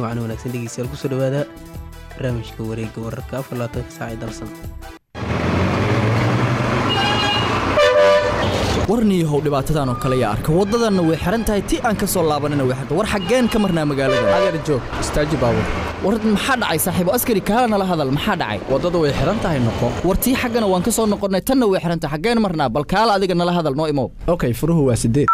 macno wanaagsan dhegeystayaal kusoo dhawaada barnaamijka wareegga wararka afar labaatanka saac ee dalsan warniihow dhibaatadan oo kale yaa arka waddadanna way xihan tahay ti aan ka soo laabanina way xirta war xaggeen ka marnaa magaalada adeer joog istaaji baabur war maxaa dhacay saaxiibo askari kaala nala hadal maxaa dhacay waddada way xihan tahay noqo war tii xaggana waan ka soo noqonnay tanna way xihan tahay xaggeen marnaa bal kaala adiga nala hadal noo imow okay furuhu waa sideed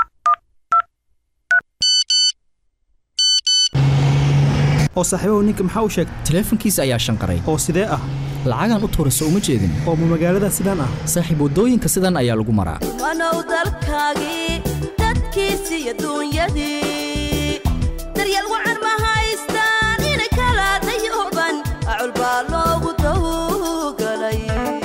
oo saaxiibahu ninka maxaa u sheegay taleefankiisa ayaa shanqaray oo sidee ah lacagaan u tuurayso uma jeedin oo ma magaalada sidaan ah saaxiib waddooyinka sidan ayaa lagu maraa wanow dalkaagii dadkiisi iyo duunyadii daryeel wacan ma haystaan inay kala dayooban acul baa loogu dawgalay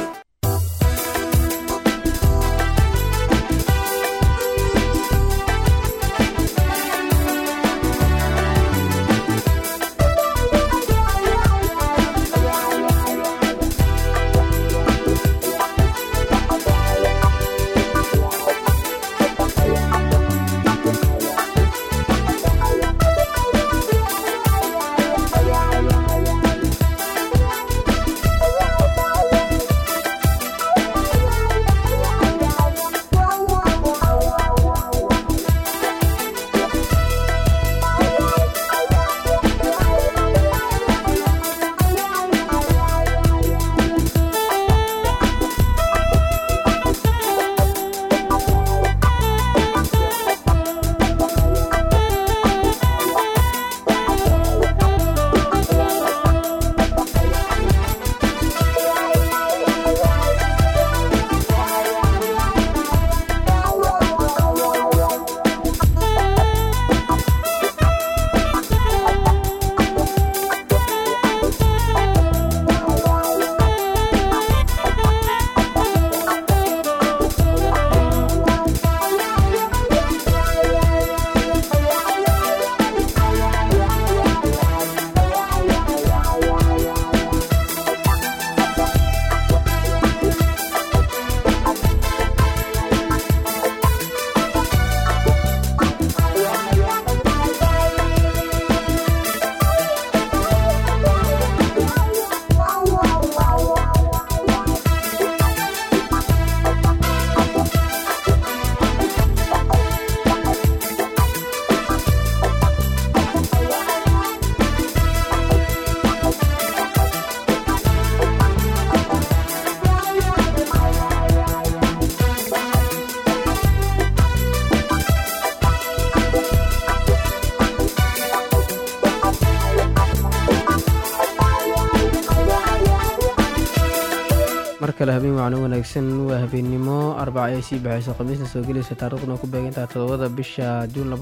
mar kale habeen wacno wanaagsan waa habeennimo arbaca ay sii baxayso khamiisna soo gelaysa taariikhduna ku beegantaha todobada bisha juun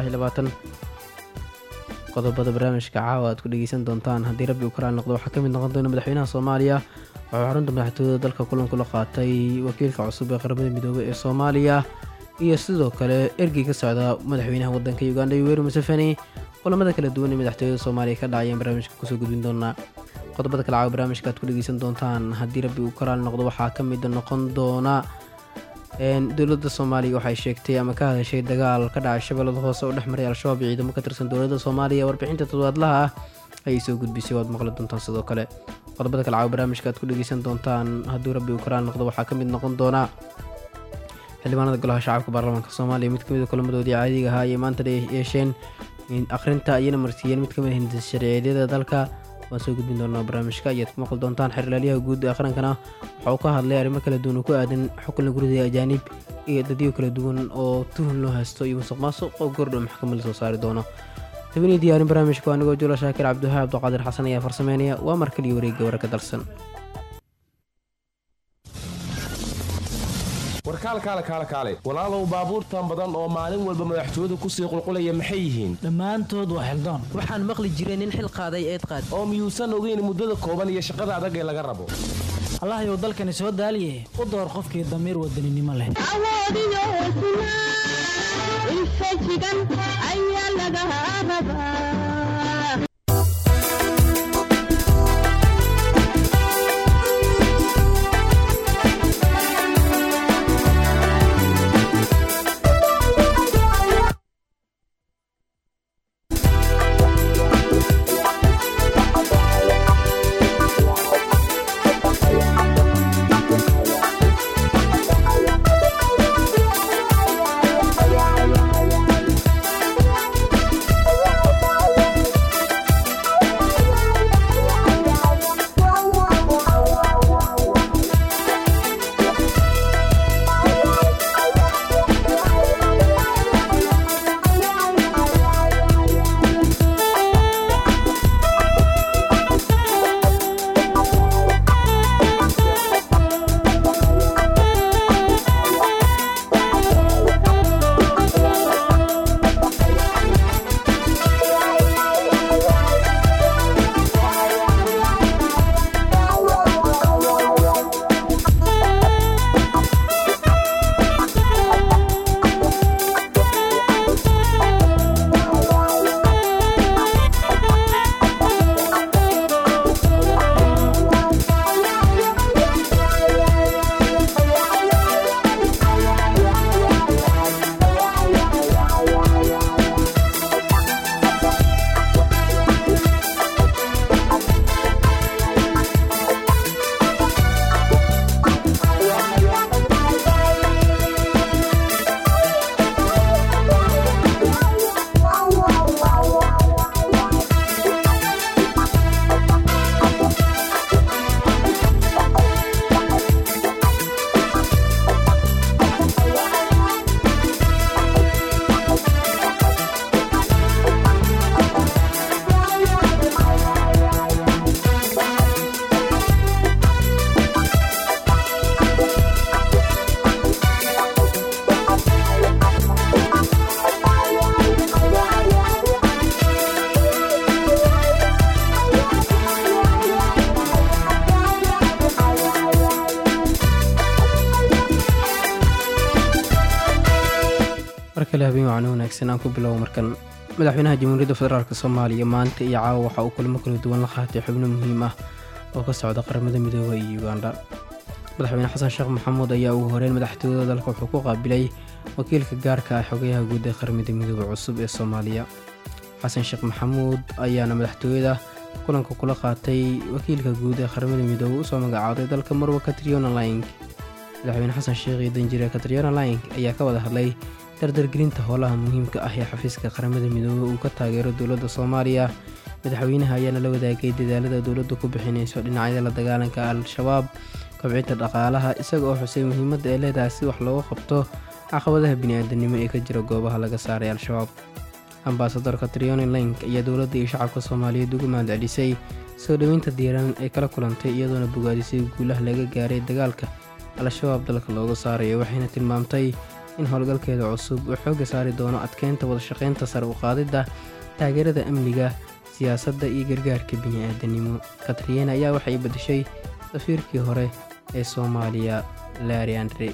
qodobada barnaamijka caawa aad ku dhegeysan doontaan haddii rabbi uu karaal noqdo waxaa ka mid noqon doona madaxweynaha soomaaliya wuxuu xarunta madaxtooyada dalka kulan kula qaatay wakiilka cusub ee qaramada midoobey ee soomaaliya iyo sidoo kale ergey ka socda madaxweynaha wadanka uganda yoweri museveni kulamada kala duwan ee madaxtooyada soomaaliya ka dhacayaan barnaamijka kusoo gudbin doonaa qodobada kale caawa barnaamijka aad ku dhegeysan doontaan haddii rabbi uu karaal noqdo waxaa ka mid noqon doona dowladda soomaaliya waxay sheegtay ama ka hadashay dagaal ka dhacay shabeellada hoose oo dhex maray al-shabaab iyo ciidamo ka tirsan dowladda soomaaliya warbixinta toddobaadlaha ah ayay soo gudbisay waad maqli doontaan sidoo kale qodobada kale caawa barnaamijka aad ku dhegeysan doontaan haddii rabbi uu karaal noqdo waxaa ka mid noqon doona xildhibaanada golaha shacabka baarlamaanka soomaaliya mid kamid a kulamadoodii caadiga ahaa ayay maanta yeesheen akhrinta ayana marsiiyeen mid kamid a hindis sharciyeedyada dalka waan soo gudbin doonaa barnaamijka ayaad ku maqli doontaan xerlaalyaha guud ee qarankana waxa uu ka hadlay arrimo kala duwan oo ku aadan xukunla gurida ajaanib iyo dadyo kala duwan oo tuhun loo haysto iyo musuq maasuq oo gordhow maxkamadda soo saari doono tabinii diyaarin barnaamijka anigoo jula shaakir cabdiwahaab abduqaadir xasan ayaa farsameynaya waa mar kaliya wareegga wararka dalsan warkaal kaale kaale kaale walaalow baabuurtan badan oo maalin walba madaxtooyadu kusii qulqulaya maxay yihiin dhammaantood waa xildaan waxaan maqli jiray nin xil qaaday eed qaad oo miyuusan ogeyn muddada kooban iyo shaqada adag ee laga rabo allahayow dalkani soo daaliye u door qofkii damiir wadaninimo leh awoodiyo hesnaa infajigan ayaa laga rabaa kale habeen wacno wanaagsan aan ku bilowo markan madaxweynaha jamhuuriyadda federaalk soomaaliya maanta iyo caawa waxa uu kulmo kala duwan la qaatay xubno muhiim ah oo ka socda qaramada midoobay iyo ugandha madaxweyne xasan sheekh maxamuud ayaa ugu horeyn madaxtooyada dalka wuxuu ku qaabilay wakiilka gaarka ah xogayaha guud ee qaramada midoobey cusub ee soomaaliya xasan sheekh maxamuud ayaana madaxtooyada kulanka kula qaatay wakiilka guud ee qaramada midoobey usoo magacaaday dalka marwa katriona lying madaxweyne xasan sheekh iyo danjire katriona lying ayaa ka wada hadlay dardargelinta howlaha muhiimka ah ee xafiiska qaramada midoobey uu ka taageero dowladda soomaaliya madaxweynaha ayaana la wadaagay dadaalada dowladda ku bixinayso dhinacyada la dagaalanka al-shabaab kobcinta dhaqaalaha isaga oo xusay muhiimadda ee leedahay si wax looga qabto caqabadaha bini-aadanimo ee ka jira goobaha laga saaray al-shabaab ambasadorka trioni link ayaa dowladda iyo shacabka soomaaliyeed ugu mahadcelisay soo dhoweynta diiran ee kala kulantay iyadoona bogaadisay guulaha laga gaaray dagaalka al-shabaab dalka looga saarayo waxayna tilmaamtay in howlgalkeeda cusub uu xoogga saari doono adkeynta wadashaqeynta sare u qaadidda taageerada amniga siyaasadda iyo gargaarka bini-aadanimo katriena ayaa waxay bedeshay safiirkii hore ee soomaaliya laari andre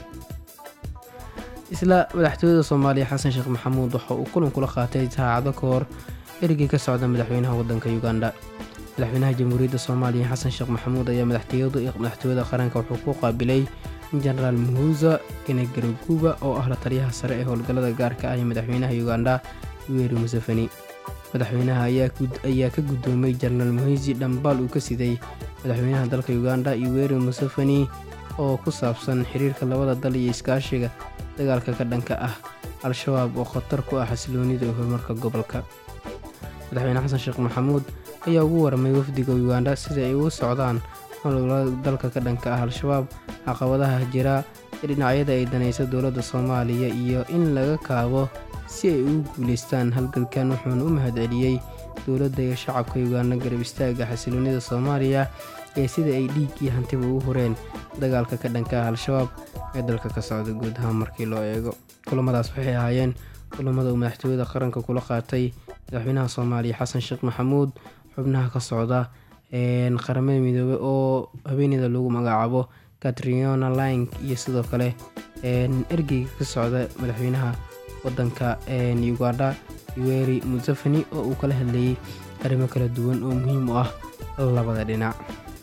isla madaxtooyada soomaaliya xasan sheekh maxamuud waxa uu kulan kula qaatay saacado ka hor erigii ka socda madaxweynaha waddanka uganda madaxweynaha jamhuuriyadda soomaaliya xasan sheekh maxamuud ayaa madaxtooyada qaranka wuxuu ku qaabilay jenaraal muhuza kenegaraguba oo ah la taliyaha sare ee howlgallada gaarka ah ee madaxweynaha uganda yuweri museveni madaxweynaha ayaa ka guddoomay jenaraal muheysi dhambaal uu ka siday madaxweynaha dalka uganda yuweri museveni oo ku saabsan xiriirka labada dal iyo iskaashiga dagaalka ka dhanka ah al-shabaab oo khatar ku ah xasiloonida iyo horumarka gobolka madaxweyne xasan sheekh maxamuud ayaa ugu waramay wafdiga uganda sida ay ugu socdaan howlgallada dalka ka dhanka ah al-shabaab caqabadaha jira ee dhinacyada ay danaysa dowladda soomaaliya iyo in laga kaabo si ay ugu guulaystaan halgalkan wuxuuna u mahadceliyey dowladda iyo shacabka uganda garab istaaga xasiloonida soomaaliya ee sida ay dhiig iyo hantiba ugu horeen dagaalka ka dhanka ah al-shabaab ee dalka ka socda guud ahaan markii loo eego kulamadaas waxay ahaayeen kulamada uu madaxtooyada qaranka kula qaatay madaxweynaha soomaaliya xasan sheekh maxamuud xubnaha ka socda qaramada midoobey oo haweeneyda lagu magacaabo katriona lang iyo sidoo kale ergeyga ka socda madaxweynaha wadanka uganda yuweri museveni oo uu kala hadlayay arrimo kala duwan oo muhiim u ah labada dhinac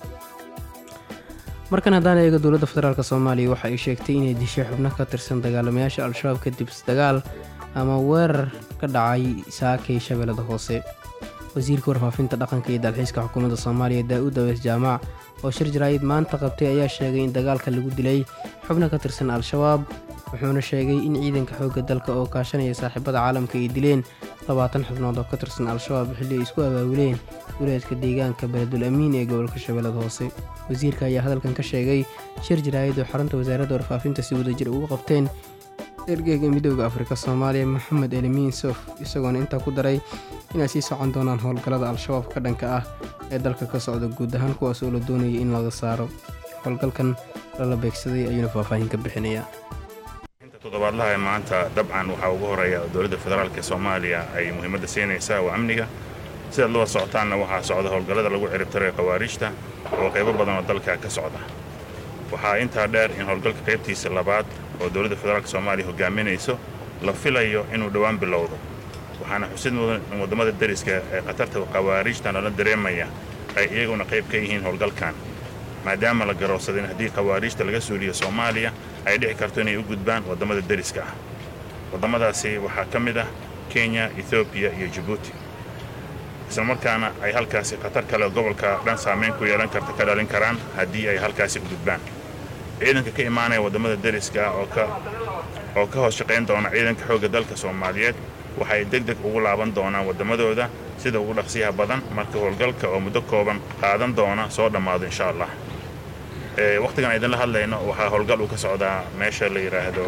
markan haddaan eego dowladda federaalk soomaaliya waxa ay sheegtay inay dishay xubno ka tirsan dagaalamayaasha al-shabaab kadib dagaal ama weerar ka dhacay saakay shabeellada hoose wasiirka warfaafinta dhaqanka iyo dalxiiska xukuumadda soomaaliya daa-uud awees jaamac oo shir jaraayid maanta qabtay ayaa sheegay in dagaalka lagu dilay xubno ka tirsan al-shabaab wuxuuna sheegay in ciidanka xoogga dalka oo kaashanaya saaxiibada caalamka ay dileen labaatan xubnood oo ka tirsan al-shabaab xilli ay isku abaabuleen duleedka deegaanka beledul amiin ee gobolka shabeellada hoose wasiirka ayaa hadalkan ka sheegay shir jaraayid oo xarunta wasaaradda warfaafinta si wadajir ugu qabteen ergeyga midooda afrika soomaaliya maxamed elimiin sof isagoona intaa ku daray inay sii socon doonaan howlgallada al-shabaab ka dhanka ah ee dalka ka socda guud ahaan kuwaas oo la doonaya in laga saaro howlgalkan lala beegsaday ayuuna faahfaahin ka bixinayaa toddobaadlaha ee maanta dabcan waxaa ugu horeeya dowladda federaalk ee soomaaliya ay muhiimadda siinaysaa waa amniga sidaad loo socotaanna waxaa socda howlgallada lagu ciribtirayo khawaariijta oo qaybo badan oo dalka ka socda waxaa intaa dheer in howlgalka qaybtiisa labaad oo dowladda federaalk soomaaliya hogaaminayso la filayo inuu dhowaan bilowdo waxaana xusid mudan in waddamada deriska ee khatarta khawaariijta nala dareemaya ay iyaguna qayb ka yihiin howlgalkan maadaama la garoobsaday in haddii khawaariijta laga suuliyo soomaaliya ay dhici karto inay u gudbaan waddamada deriska ah waddamadaasi waxaa ka mid ah kenya ethoobiya iyo jabuuti isla markaana ay halkaasi khatar kale gobolka dhan saamayn ku yeelan karta ka dhalin karaan haddii ay halkaasi u gudbaan ciidanka ka imaanaya waddamada deriska ah oo ka hoos shaqayn doona ciidanka xoogga dalka soomaaliyeed waxay deg deg ugu laaban doonaan waddamadooda sida ugu dhaqsiyaha badan marka howlgalka oo muddo kooban qaadan doona soo dhammaado insha allah wakhtigan idinla hadlayno waxaa howlgal uu ka socdaa meesha la yidhaahdo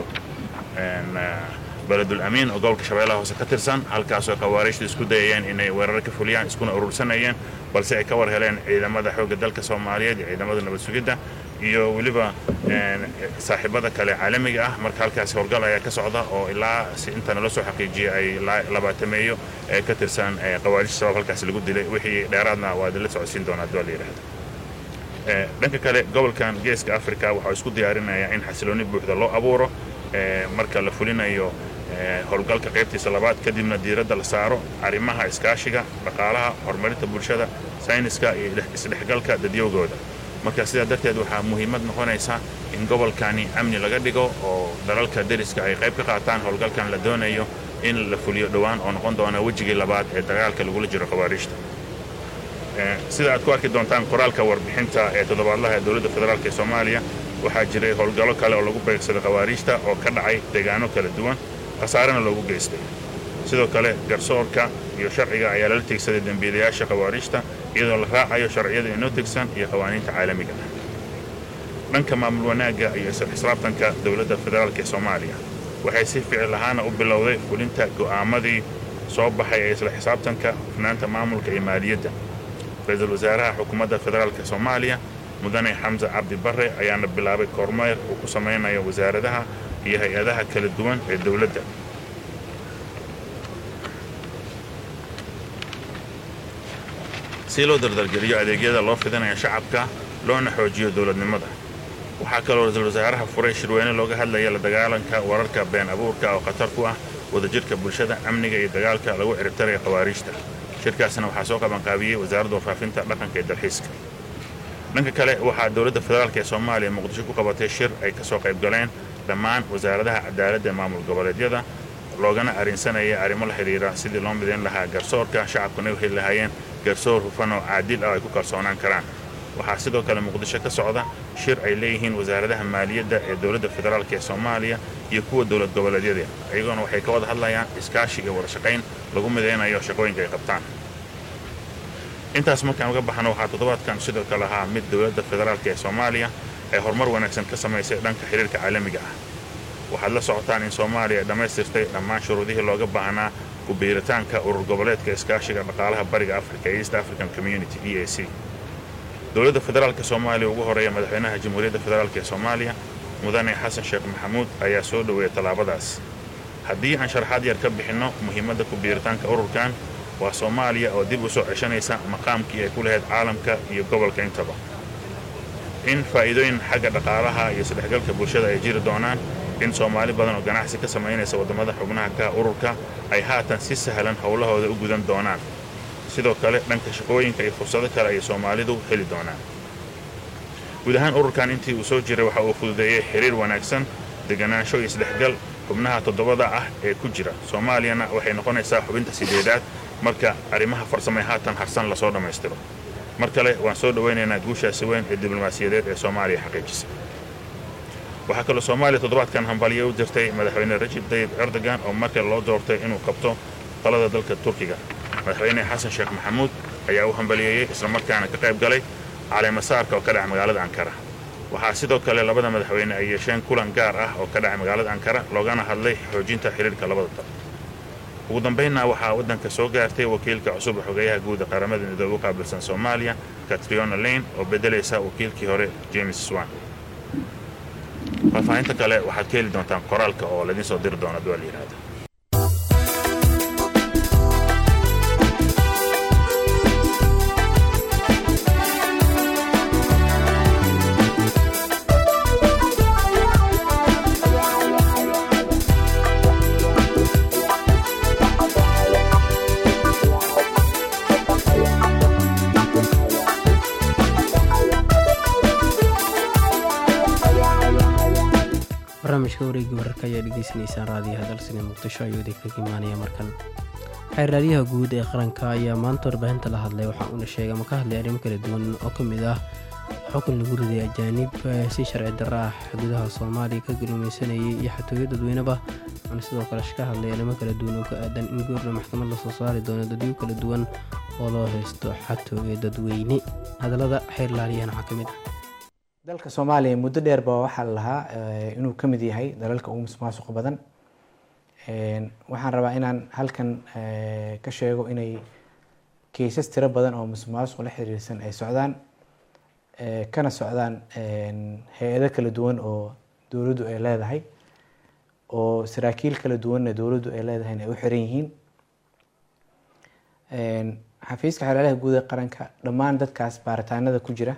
beledul amiin oo gobolka shabeellaha hoose ka tirsan halkaasoo khawaariijtu isku dayayeen inay weerar ka fuliyaan iskuna urursanayeen balse ay ka war heleen ciidamada xoogga dalka soomaaliyeed iyo ciidamada nabad sugidda iyo weliba saaxiibada kale caalamiga ah marka halkaasi howlgal ayaa ka socda oo ilaa si inta nala soo xaqiijiyay ay labaatameeyo ee ka tirsan khawaariijta sabab halkaasi lagu dilay wixii dheeraadna waa idinla socodsiin doonaa haddii waa la yidhahdo dhanka kale gobolkan geeska africa waxaa isku diyaarinayaa in xasilooni buuxda loo abuuro marka la fulinayo howlgalka qaybtiisa labaad kadibna diiradda la saaro arrimaha iskaashiga dhaqaalaha horumarinta bulshada sayniska iyo isdhexgalka dadyowgooda marka sidaa darteed waxaa muhiimad noqonaysa in gobolkani amni laga dhigo oo dalalka deriska ay qayb ka qaataan howlgalkan la doonayo in la fuliyo dhowaan oo noqon doona wejigii labaad ee dagaalka lagula jiro khawaariijta sida aad ku arki doontaan qoraalka warbixinta ee toddobaadlaha ee dowladda federaalk ee soomaaliya waxaa jiray howlgallo kale oo lagu beegsaday khawaariijta oo ka dhacay deegaano kala duwan khasaarena loogu geystay sidoo kale garsoorka iyo sharciga ayaa lala tegsaday dembiilayaasha khawaariijta iyadoo la raacayo sharciyada inoo tegsan iyo qawaaniinta caalamiga ah dhanka maamul wanaagga iyo isla xisaabtanka dowladda federaalk ee soomaaliya waxay si ficil ahaana u bilowday fulinta go'aamadii soo baxay ee isla xisaabtanka hufnaanta maamulka iyo maaliyadda ra-iisul wasaaraha xukuumadda federaalk soomaaliya mudane xamse cabdi barre ayaana bilaabay kormeer uu ku samaynayo wasaaradaha iyo hay-adaha kala duwan ee dowladda si loo dardargeliyo adeegyada loo fidinayo shacabka loona xoojiyo dowladnimada waxaa kaloo ra-iisul wasaaraha furay shirweyne looga hadlaya la dagaalanka wararka been abuurka oo khatar ku ah wadajirhka bulshada amniga iyo dagaalka lagu ciribtaraya khawaariijta shirkaasna waxaa soo qabanqaabiyey wasaaradda warfaafinta dhaqanka iyo dalxiiska dhanka kale waxaa dowladda federaalk ee soomaaliya muqdisho ku qabatay shir ay ka soo qayb galeen dhammaan wasaaradaha cadaaladda ee maamul goboleedyada loogana arrinsanaya arrimo la xidhiira sidii loo midayn lahaa garsoorka shacabkuna u heli lahaayeen garsoor hufan oo caadil ah ay ku kalsoonaan karaan waxaa sidoo kale muqdisho ka socda shir ay leeyihiin wasaaradaha maaliyadda ee dowladda federaalk ee soomaaliya iyo kuwa dowlad goboleedyada iyagoona waxay ka wada hadlayaan iskaashi iyo wada shaqayn lagu midaynayo shaqooyinka ay qabtaan intaas markaan uga baxno waxaa toddobaadkan sidoo kale ahaa mid dowladda federaalk ee soomaaliya ay horumar wanaagsan ka samaysay dhanka xiriirka caalamiga ah waxaad la socotaan in soomaaliya ay dhammaystirtay dhammaan shuruudihii looga baahnaa ku biiritaanka urur goboleedka iskaashiga dhaqaalaha bariga africa ee east african community e a c dowladda federaalk soomaaliya ugu horeeya madaxweynaha jamhuuriyadda federaalk ee soomaaliya mudane xasan sheekh maxamuud ayaa soo dhoweeyay tallaabadaas haddii aan sharaxaad yar ka bixinno muhiimadda ku biiritaanka ururkan waa soomaaliya oo dib u soo ceshanaysa maqaamkii ay ku lahayd caalamka iyo gobolka intaba in faa'iidooyin xagga dhaqaalaha iyo isdhexgalka bulshada ay jiri doonaan in soomaali badan oo ganacsi ka samaynaysa waddamada xubnaha ka ururka ay haatan si sahlan howlahooda u gudan doonaan sidoo kale dhanka shaqooyinka iyo fursado kale ayay soomaalidu heli doonaan guud ahaan ururkan intii uu soo jiray waxa uu fududeeyey xiriir wanaagsan deganaansho iyo isdhexgal xubnaha toddobada ah ee ku jira soomaaliyana waxay noqonaysaa xubinta sideedaad marka arrimaha farsamay haatan harsan lasoo dhammaystiro mar kale waan soo dhowaynaynaa guushaasi weyn ee diblomaasiyadeed ee soomaaliya xaqiijisa waxaa kaloo soomaaliya toddobaadkan hambaliyo u dirtay madaxweyne rajib tayib erdogan oo markale loo doortay inuu qabto talada dalka turkiga madaxweyne xasan sheekh maxamuud ayaa u hambaliyeeyey islamarkaana ka qayb galay caleemasaarka oo ka dhaca magaalada ankara waxaa sidoo kale labada madaxweyne ay yeesheen kulan gaar ah oo ka dhacay magaalada ankara loogana hadlay xoojinta xiriirka labada dal ugu dambaynna waxaa waddanka soo gaartay wakiilka cusub xogeeyaha guud ee qaramada midoobe u qaabilsan soomaaliya katriona lane oo beddelaysa wakiilkii hore james swan faahfaahinta kale waxaad ka heli doontaan qoraalka oo laidiin soo diri doona duwal yidhaahda barnaamijka wareegga wararka ayaa dhegeysaneysaan raadiyaha dalsiga muqdisho ayuu idinkaga imaanaya markan xeerraadyaha guud ee qaranka ayaa maanta warbaahinta la hadlay waxaa uuna sheegay ama ka hadlay arrimo kala duwan oo ka mid ah xukun lagu riday ajaanib si sharci darro ah xuduudaha soomaaliya ka galumaysanayay iyo xatooyo dadweyneba waxaana sidoo kale ka hadlay arrimo kala duwan oo ka aadan in goorna maxkamad lasoo saari doono dadyo kala duwan oo loo haysto xatooyo dadweyne hadallada xeerlaaliyahana waxaa ka mid ah dalka soomaaliya muddo dheer ba waxaa la lahaa inuu ka mid yahay dalalka ugu musuqmaasuqa badan waxaan rabaa inaan halkan ka sheego inay keysas tiro badan oo musuqmaasuq la xiriirsan ay socdaan kana socdaan hay-ado kala duwan oo dowladdu ay leedahay oo saraakiil kala duwanna dowladdu ay leedahay ay u xiran yihiin xafiiska xeelalaha guud ee qaranka dhammaan dadkaas baaritaanada ku jira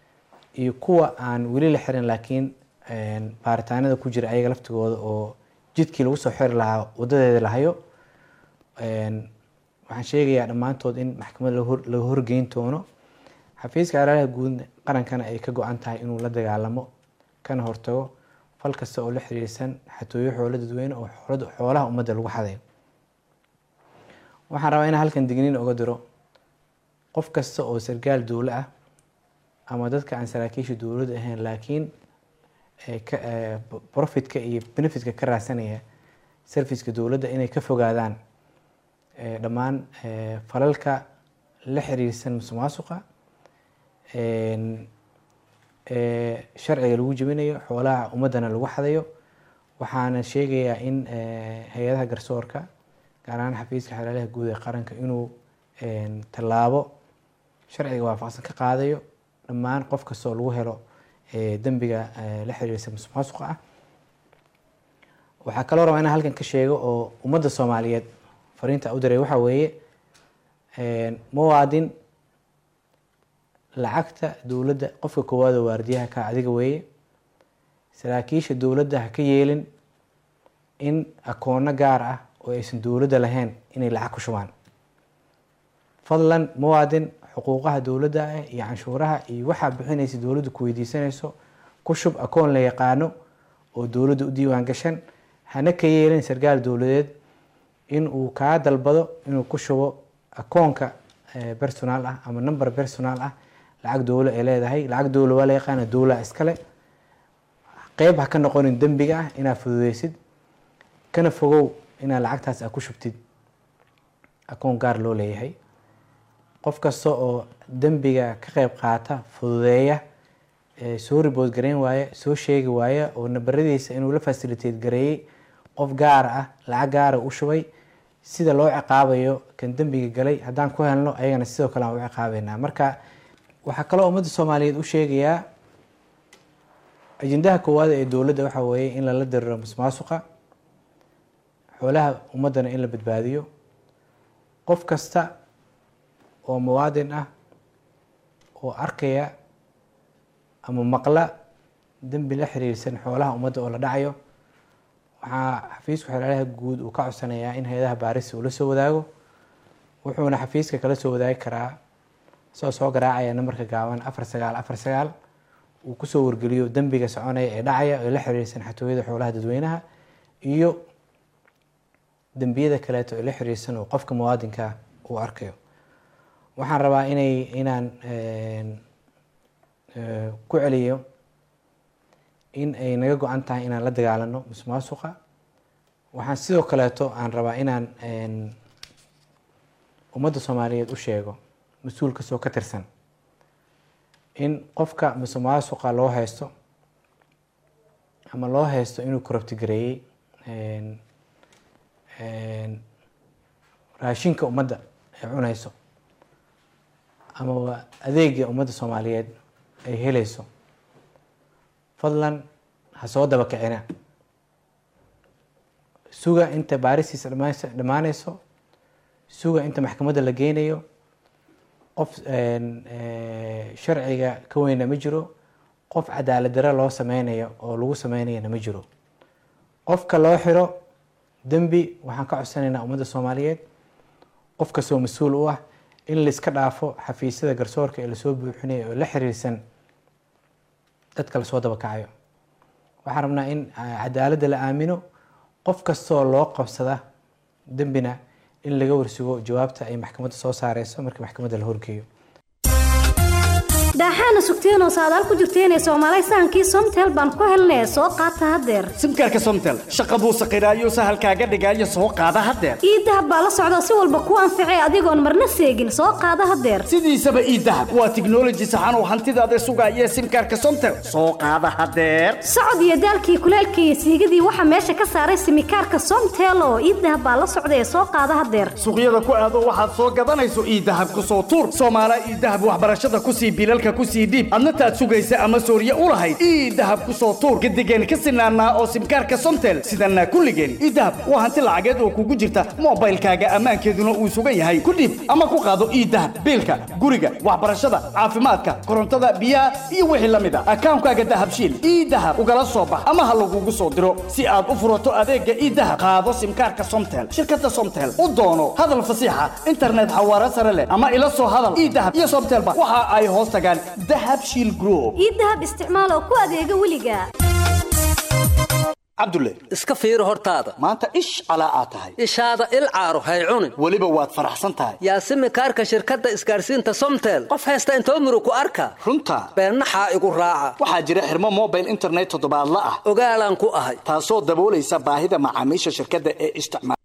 iyo kuwa aan weli la xirin laakiin baaritaanada ku jira ayaga laftigooda oo jidkii lagu soo xiri lahaa wadadeeda la hayo Een, waxaan sheegayaa dhammaantood in maxkamad laga hor- laga horgeyn doono xafiiska xeeladaha guud qarankana ay ka go-an tahay inuu la dagaalamo kana hortago fal kasta oo la xiriirsan xatooyo xoolo dadweyne oo xoolada- xoolaha ummadda lagu xadayo waxaan rabaa inaan halkan digniin oga diro qof kasta oo sargaal dowlo ah ama dadka aan saraakiisha dowladda ahayn laakiin ee ka- ee, profitka iyo benefitka ka raadsanaya serviceka dowladda inay ka fogaadaan ee, dhammaan ee, falalka la xiriirsan musuqmaasuqa een, ee, sharciga lagu jebinayo xoolaha ummaddana lagu xadayo waxaana sheegayaa in ee, hay-adaha garsoorka gaar ahaan xafiiska xeeladaha guud ee qaranka inuu een, tallaabo sharciga waafaqsan ka qaadayo dhammaan qof kastoo lagu helo ee, dembiga ee, la xiriirsa musuqmaasuqa ah waxaa kaloo rabaa inaan halkan ka sheego oo ummadda soomaaliyeed fariinta u diray waxaa weeye een, muwaadin lacagta dowladda qofka koowaad oo waardiyaha ka adiga weeye saraakiisha dowladda ha ka yeelin in akoono gaar ah oo aysan dowladda lahayn inay lacag ku shubaan fadlan muwaadin xuquuqaha dowladda ah iyo canshuuraha iyo waxaa bixinaysa dowladdu ku weydiisanayso ku shub akoon la yaqaano oo dowladda u diiwaan gashan hana ka yeelin sarkaal dowladeed in uu kaa dalbado inuu ku shubo akoonka eh, personal ah ama number personal ah lacag dowlo ay leedahay lacag dowlo waa la yaqaana dowlaa iskale qeyb ha ka noqonin dembiga ah inaad fududeysid kana fogow inaad lacagtaas aad ku shubtid akoon gaar loo leeyahay qof kasta oo dembiga ka qeyb qaata fududeeya ee soo ribood gareyn waaya soo sheegi waaya oo nabaradiisa inuu la facilitate gareeyey qof gaar ah lacag gaara u shubay sida loo ciqaabayo kan dembiga galay haddaan ku helno ayagana sidoo kale aan u ciqaabeynaa marka waxaa kaloo ummadda soomaaliyeed u sheegayaa ajendaha koowaad ee dowladda waxaa weeye in lala diriro musuqmaasuqa xoolaha ummaddana in la badbaadiyo qof kasta oo muwaadin ah oo arkaya ama maqla dembi la xiriirsan xoolaha ummadda oo la dhacayo waxaa xafiisku xeeladaha guud uu ka codsanayaa in hay-adaha baarista uu la soo wadaago wuxuuna xafiiska kala soo wadaagi karaa isagoo soo garaacaya nambarka gaaban afar sagaal afar sagaal uu kusoo wargeliyo dembiga soconaya ee dhacaya ee la xiriirsan xatooyada xoolaha dadweynaha iyo dembiyada kaleeto ee la xiriirsan oo qofka muwaadinka uu arkayo waxaan rabaa inay inaan een, ee, ku celiyo in ay naga go-an tahay inaan la dagaalano musuqmaasuqa waxaan sidoo kaleeto aan rabaa inaan een, ummadda soomaaliyeed u sheego mas-uul kastoo ka tirsan in qofka musuqmaasuqa loo haysto ama loo haysto inuu korabtigareeyey een, een, raashinka ummadda ay cunayso ama waa adeega ummadda soomaaliyeed ay helayso fadlan ha soo daba kicina suga inta baaristiisa dhamays- dhammaanayso suga inta maxkamadda la geynayo qof een, ee, sharciga ka weyna ma jiro qof cadaalad dare loo sameynayo oo lagu sameynayana ma jiro qofka loo xiro dembi waxaan ka codsanaynaa ummadda soomaaliyeed qof kastoo mas-uul u ah in laiska dhaafo xafiisyada garsoorka ee lasoo buuxinayo oo la xiriirsan dadka lasoo daba kacayo waxaan rabnaa in ah, cadaaladda la aamino qof kastoo loo qabsada dembina in laga warsugo jawaabta ay maxkamadda soo saareyso markii maxkamadda la horgeeyo daaxaana sugteenoo saadaal ku jirteenee soomaalay sahankii somtel baan ku helnee soo qaata haddeer simkaarka somtel shaqa buu saqiraayo sahalkaaga dhigaayo soo qaada haddeer iidahab baa la socda si walba ku anficay adigoon marna seegin soo qaada haddeer sidiisaba iidahab waa tiknoloji saxan oo hantidaada sugaaya simkaarka somtel soo qaada haddeer socod iyo daalkii kuleelkii iyo siigadii waxaa meesha ka saaray simikaarka somtel oo iidahab baa la socda ee soo qaada haddeer suuqyada ku aado waxaad soo gadanayso iidahab ku soo tuur soomaala iidahab waxbarashada ku sii bilalka ku sii dhiib adna taad sugaysa ama sooriye u lahayd ii dahab ku soo tuur gadigeen ka sinaanaa oo simkaarka somtel sidanaa kulligeen ii dahab waa hanti lacageed oo kugu jirta moobaylkaaga ammaankeeduna uu sugan yahay ku dhiib ama ku qaado ii dahab biilka guriga waxbarashada caafimaadka korontada biyaha iyo wixii la mid a akaankaaga dahabshiil ii dahab ugala soo bax ama ha lagugu soo diro si aad u furato adeega ii dahab qaado simkaarka somtel shirkada somtel u doono hadal fasiixa internet xawaare sare leh ama ila soo hadal ii dahab iyo somtelba waxa ay hoos tagaan dahab shiil group ii dahab isticmaal oo ku adeega weliga cabdulle iska fiiri hortaada maanta ish calaa aad tahay ishaada il caaro hay cunin weliba waad faraxsan tahay yaasimi kaarka shirkadda isgaarsiinta somtel qof haysta intoo muru ku arka runta beennaxaa igu raaca waxaa jira xirmo mobile internet toddobaadla ah ogaalaan ku ahay taasoo daboolaysa baahida macaamiisha shirkadda ee isticmaal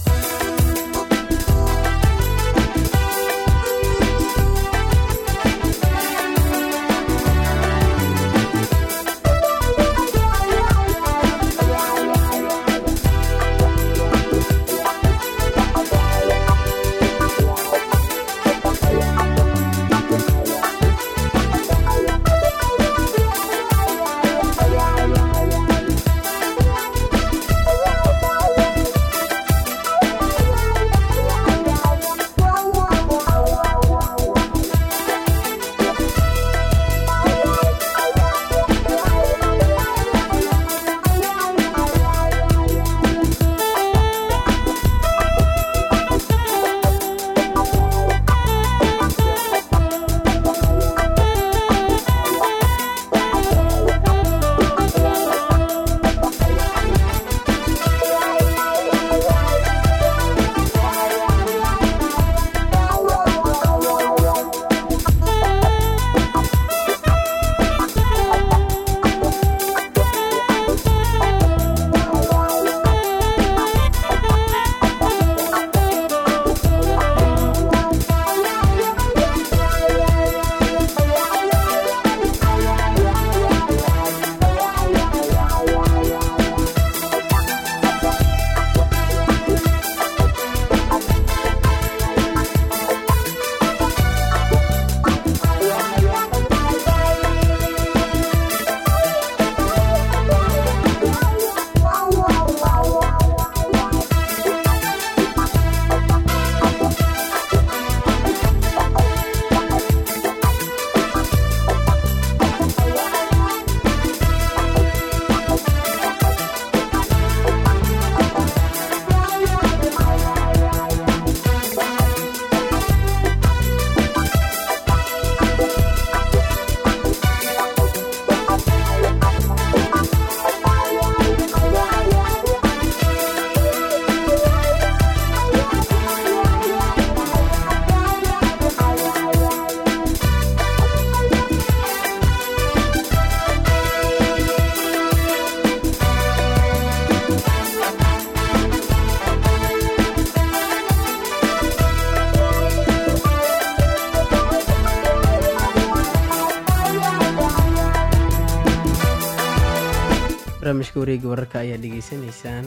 barnaamijka wareega wararka ayaa dhegeysanaysaan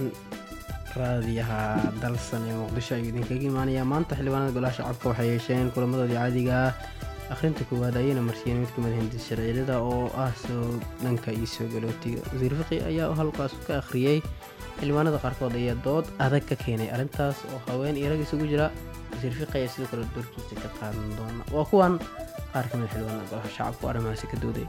raadiyaha dalsan ee muqdisho ayuu idinkaga imaanayaa maanta xildhibaanada golaha shacabka waxay yeesheen kulamadoodii caadiga ah akhrinta koowaad ayayna marsiiyeen mid kamid hindis sharciyada oo ah soo dhanka iyo soo galootiga wasiir fiqi ayaa halkaas ka akhriyey xildhibaanada qaarkood ayaa dood adag ka keenay arrintaas oo haween iyo rag isugu jira wasiir fiqi ayaa sidoo kale doorkiisa ka qaadan doona waa kuwan qaar kamid xildhibaanada golaha shacabka oo arrimahaasi ka dooday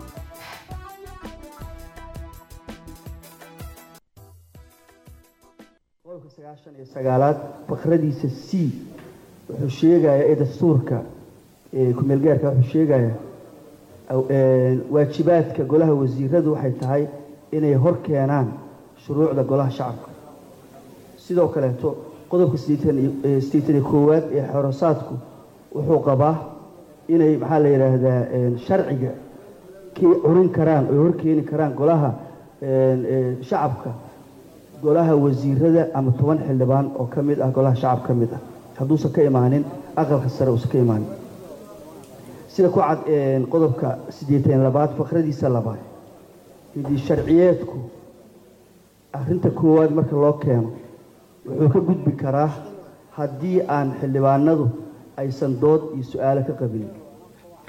qodobka sagaashan iyo sagaalaad fakradiisa c wuxuu sheegayaa ee dastuurka ku-meelgaarka wuxuu sheegayaa waajibaadka golaha wasiiradu waxay tahay inay hor keenaan shuruucda golaha shacabka sidoo kaleeto qodobka sideetan iyo koowaad ee xorosaadku wuxuu qabaa inay maxaa la yidhaahdaa sharciga kii curin karaan oy hor keeni karaan golaha shacabka golaha wasiirada ama toban xildhibaan oo ka mid ah golaha shacab ka mid ah hadduusan ka imaanin aqalka sare uusan ka imaanin sida ku cad qodobka siddeetan labaad fakradiisa labaad hidii sharciyeedku arrinta koowaad marka loo keeno wuxuu ka gudbi karaa haddii aan xildhibaanadu aysan dood iyo su-aalo ka qabin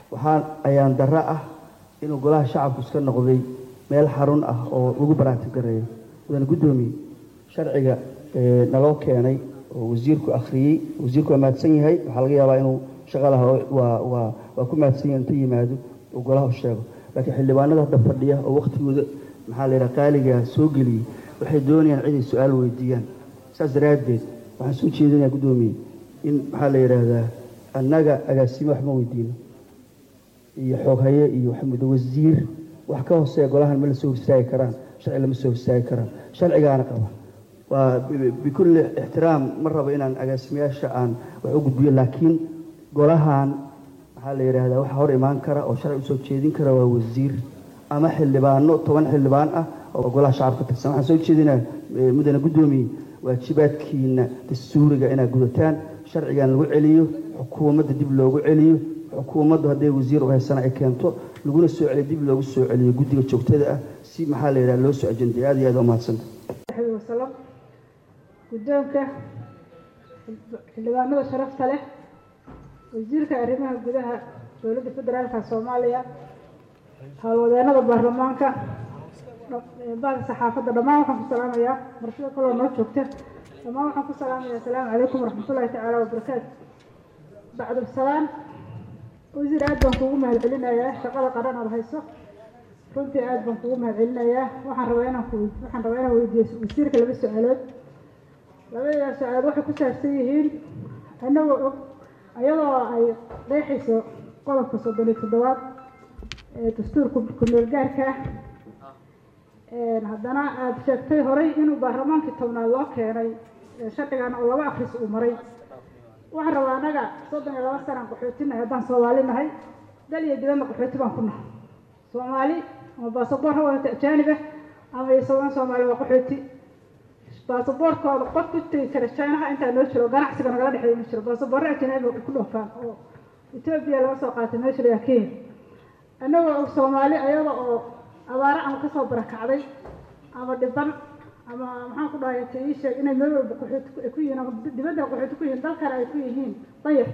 waxaa ayaan darro ah inuu golaha shacabku iska noqday meel xarun ah oo lagu baraanti gareeyo mudane guddoomiye sharciga ee, naloo keenay oo wasiirku akhriyey wasiirku waa mahadsan yahay waxaa laga yaabaa inuu shaqalaha waa waa waa ku mahadsan yahay intuu yimaado uu golaha u sheego laakiin xildhibaanada hadda fadhiya oo waktigooda maxaa la yidhaha qaaligaa soo geliyey waxay doonayaan cid ay su-aal weydiiyaan saas daraaddeed waxaan soo jeedinayaa guddoomiye in maxaa la yidhaahdaa annaga agaasimo wax ma weydiino iyo xooghaye iyo waxmudo wasiir wax ka hooseeya golahan ma la soo horstaagi karaan sharci lama soo horstaagi karaan sharcigaana qaba waa bi- bikulli ixtiraam ma rabo inaan agaasimayaasha aan wax u gudbiyo laakiin golahan maxaa la yidhaahdaa waxa hor imaan kara oo sharci usoo jeedin kara waa wasiir ama xildhibaano toban xildhibaan ah oo golaha shacabka ka tirsan waxaan soo jeedinaa eh, mudane guddoomiye waajibaadkiina dastuuriga inaad gudataan sharcigan lagu celiyo xukuumadda dib loogu celiyo xukuumaddu hadday wasiir u haysana ay keento laguna soo celiyo dib loogu soo celiyo guddiga joogtada ah si maxaa la yidhaha loo soo ajenday aad iyo aad waa mahadsanta alaihi wasalam guddoonka xildhibaanada sharafta leh wasiirka arrimaha gudaha dowladda federaalka soomaaliya howlwadeenada baarlamaanka baada saxaafadda dhammaan waxaan ku salaamayaa martida kaloo noo joogta dhammaan waxaan ku salaamayaa asalaamu calaykum waraxmatullaahi tacaala wabarakaatu bacdulsalaan wasiir aad baan kuugu mahadcelinayaa shaqada qaran aad hayso runtii aad baan kuugu mahadcelinayaa waxaan rabaa inaan ku waxaan rabaa inaan weydiiyo wasiirka laba su-aalood labadaas su-aalood waxay ku saabsan yihiin annagoo og ayadoo ay qeexayso qodobka soddon iyo toddobaad ee dastuurka ku-meel gaarka ah Een, haddana aada sheegtay horay inuu baarlamaankii tobnaad loo keenay ee sharcigan oo laba akhris uu maray waxaan rabaa annaga soddon iyo laba sanaan qaxootinahay haddaan soomaali nahay dal iyo dibadna qaxooti baan ku nahay soomaali ama baasaboor ha wadata ajaanib ah ama isagoon soomaali waa qaxooti baasaboorkooda qof ku tegi kara chinaha intaa noo jiro ganacsiga nagala dhexeeya ma jiro baasaboorro ajanabi ay ku dhoofaan oo etoobiya laga soo qaatay meesha la yaha kenya annagoo og soomaali ayada oo abaaro ama kasoo barakacday ama dhiban ama maxaan ku dhahay ta ii sheeg inay meel walba qaxooti ku- ay ku yihiin ama dibadda qaxooti ku yihiin dalkana ay ku yihiin dayar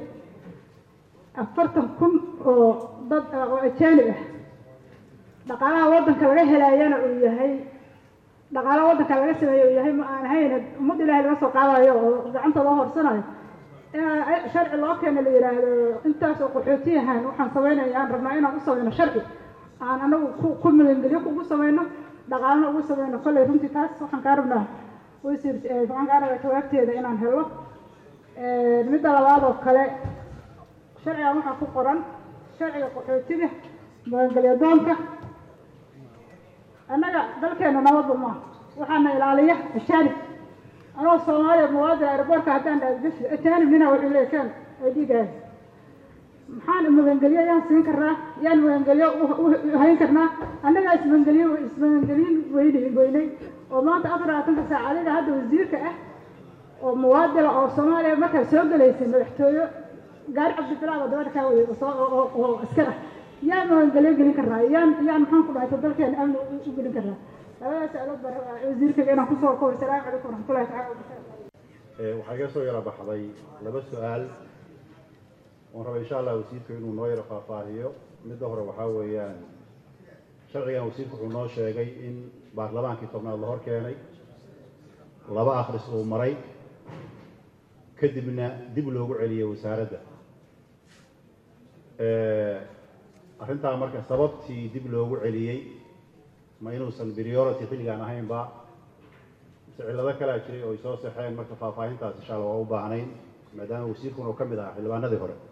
afartan kun oo dad ah oo ajaanib ah dhaqaalaha waddanka laga helaayana uu yahay dhaqaalaha waddanka laga sameeyo uu yahay ma aan ahayn ummad ilaahay laga soo qaadayo oo gacanta loo horsanayo in sharci loo keeno la yidhaahdo intaas oo qaxootiyahan waxaan samaynaya aan rabnaa inaan u samayno sharci aan anagu ku ku magangelyo ugu samayno dhaqaalna ugu samayno kolley runtii taas waxaan kaa rabnaa wasiir eh, waxaan kaa rabaa jawaabteeda inaan helo Eh, midda labaad oo kale sharcigan waxaa ku qoran sharciga qaxootiga magangelyo doonka annaga dalkeena nabadba maaha waxaana ilaaliya ajaanib anoo soomaaliya muwaadin aeroboortka haddaan dhaadgashi ajaanib nina wuxuu leeyahay keen ay dhiigaayo maxaan magangelyo yaan siin karnaa yaan magangelyo u- u- u hayn karnaa annagaa ismagangelyo ismagangelyin weyni weynay oo maanta afar labaatanka saac adiga hadda wasiirka ah oo muwaadila oo soomaaliya markaa soo gelaysay madaxtooyo gaari cabdibilaab oo dabadha kaa waday oo soo- oo- oo- oo askar ah yaan magangelyo gelin karnaa yaan yaan maxaan ku dhahay dalkeena amni u- u gelin karnaa labadaas alood baa rabaa wasiirkaga inaan kusoo kobo salaamu calaykum waraxmatullahi tacaala wabarakaatu Ee, waxaa iga soo yara baxday laba su-aal oon raba insha allah wasiirku inuu noo yaro faahfaahiyo midda hore waxaa weeyaan sharcigan wasiirku wuxuu noo sheegay in baarlamaankii tobnaad la hor keenay laba akhris uu maray kadibna dib loogu celiyey wasaaradda Ee, arrintaa marka sababtii dib loogu celiyey ma inuusan priority xilligaan ahaynba mise cillado kalaa jiray oo ay soo saxeen marka faahfaahintaas insha allah waa u baahnayn maadaama wasiirkuna uu ka mid ahaa xildhibaanadii hore